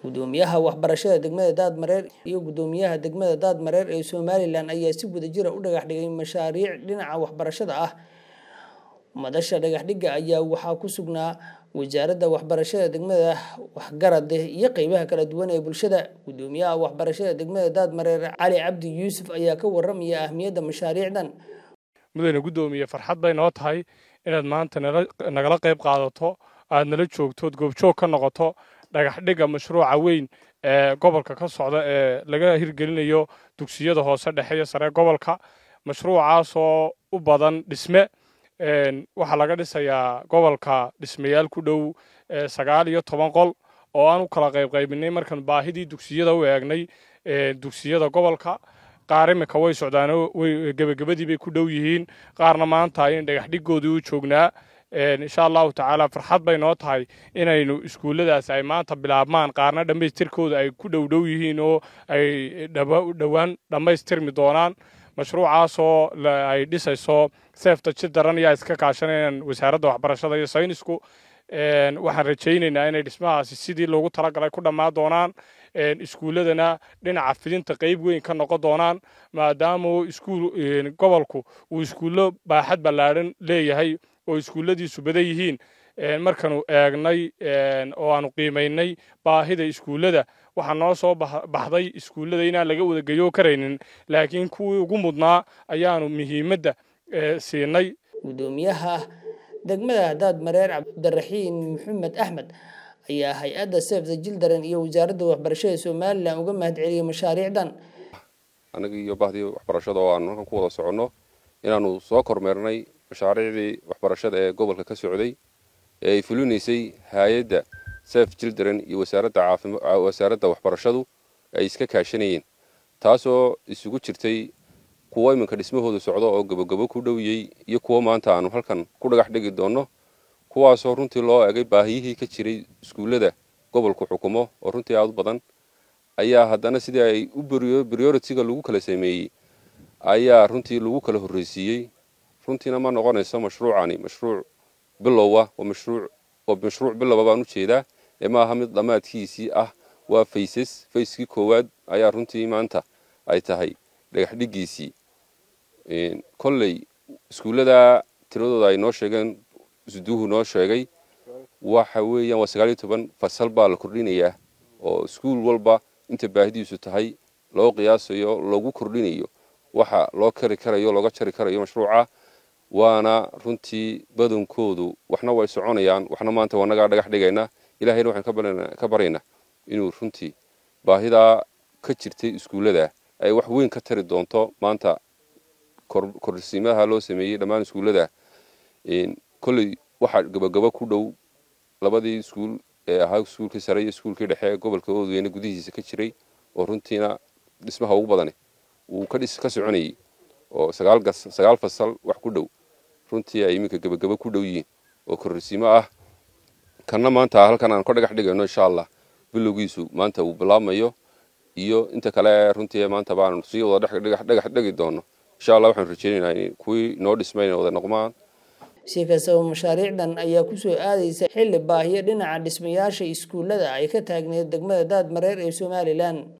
gudoomiyaha waxbarashada degmada daadmareer iyo gudoomiyaha degmada daadmareer ee somalilan ayaa si wadajira u dhagax dhigay mashaariic dhinaca waxbarashada ah madasha dhagaxdhigga ayaa waxaa ku sugnaa wasaaradda waxbarashada degmada waxgarade iyo qeybaha kala duwan ee bulshada gudoomiyaha waxbarashada degmada daadmareer cali cabdi yuusuf ayaa ka waramaya ahmiyadda mashaariicdan mudane guddoomiye farxad bay noo tahay inaad maanta nagala qayb qaadato aad nala joogtood goobjoog ka noqoto dhagaxdhigga mashruuca weyn ee gobolka ka socda ee laga hirgelinayo dugsiyada hoose dhexe iyo sare gobolka mashruucaasoo u badan dhisme waxaa laga dhisayaa gobolka dhismayaal ku dhow sagaal iyo toban qol oo aan u kala qaybqaybinay markaan baahidii dugsiyada u eegnay dugsiyada gobolka qaar iminka way socdaano gebagabadii bay ku dhow yihiin qaarna maanta in dhagaxdhigoodii u joognaa insha allahu tacaala farxad bay noo tahay inaynu iskuulladaas ay maanta bilaabmaan qaarna dhammaystirkooda ay ku dhow dhow yihiin oo ay dhowaan dhammaystirmi doonaan mashruucaasoo ay dhisayso seefta jidaran ayaa iska kaashanayaan wasaaradda waxbarashada iyo saynisku waxaan rajaynaynaa inay dhismahaasi sidii loogu talagalay ku dhammaan doonaan iskuulladana dhinaca fidinta qeyb weyn ka noqon doonaan maadaama iskuul gobolku uu iskuullo baaxad ballaadhan leeyahay oo iskuulladiisu badan yihiin markaanu eegnay oo aanu qiimaynay baahida iskuullada waxaa noo soo baxday iskuullada inaan laga wadageyo karaynin laakiin kuwii ugu mudnaa ayaanu muhiimadda siinay gudoomiyaha degmada daadmareer cabdiraxiin maxamed axmed ayaa hay-adda sefta jildaran iyo wasaaradda waxbarashada somalilan uga mahad celiyay mashaariicdan annaga iyo bahdii waxbarashada oo aanu halkan ku wada soconno inaanu soo kormeernay mashaariicdii waxbarashada ee gobolka ka socday ee ay fulinaysay hay-adda sef jildaran iyo wasaaradda waxbarashadu ay iska kaashanayeen taasoo isugu jirtay kuwo iminka dhismahooda socdo oo gabogabo ku dhowiyey iyo kuwo maanta aanu halkan ku dhagax dhigi doonno kuwaasoo runtii loo egay baahiyihii ka jiray iskuullada gobolku xukumo oo runtii aada u badan ayaa haddana sidii ay u brioritiga lagu kala sameeyey ayaa runtii lagu kala horreysiiyey runtiina ma noqonayso mashruucani mashruuc bilowa oo mashruuc oo mashruuc bilowa baan u jeedaa ee ma aha mid dhammaadkiisii ah waa faysas fayskii koowaad ayaa runtii maanta ay tahay dhagaxdhigiisii kolley iskuullada tiradooda ay noo sheegeen isduuhu noo sheegay waxa weeyaan waa sagaal iyo toban fasal baa la kordhinayaa oo iskuul walba inta baahidiisu tahay loo qiyaasayo lagu kordhinayo waxa loo kari karayo looga jari karayo mashruuca waana runtii badankoodu waxna way soconayaan waxna maanta wanagaa dhagax dhigayna ilahayna waxaan ka baryaynaa inuu runtii baahidaa ka jirtay iskuullada ay wax weyn ka tari doonto maanta korsiimaha loo sameeyey dhammaan iskuullada kolley waxaa gabagabo ku dhow labadii iskuul ee ahaa iskuulkii sare iyo iskuulkii dhexe gobolka oodweyne gudihiisa ka jiray oo runtiina dhismaha ugu badani uu ka soconayey oo sagaal fasal wax ku dhow runtii ay iminka gabagabo ku dhow yihiin oo korsiimo ah kanna maanta halkan aan ka dhagax dhigayno insha allah bilowgiisu maanta uu bilaabmayo iyo inta kale runtii maanta baanu sii wada dhagax dhigi doono insha allah waxaanu rajeynaynaa in kuwii noo dhismayna wada noqmaan si kastaba mashaariicdan ayaa kusoo aadaysa xilli baahiyo dhinaca dhismayaasha iskuullada ay ka taagneed degmada daadmareer ee somalilan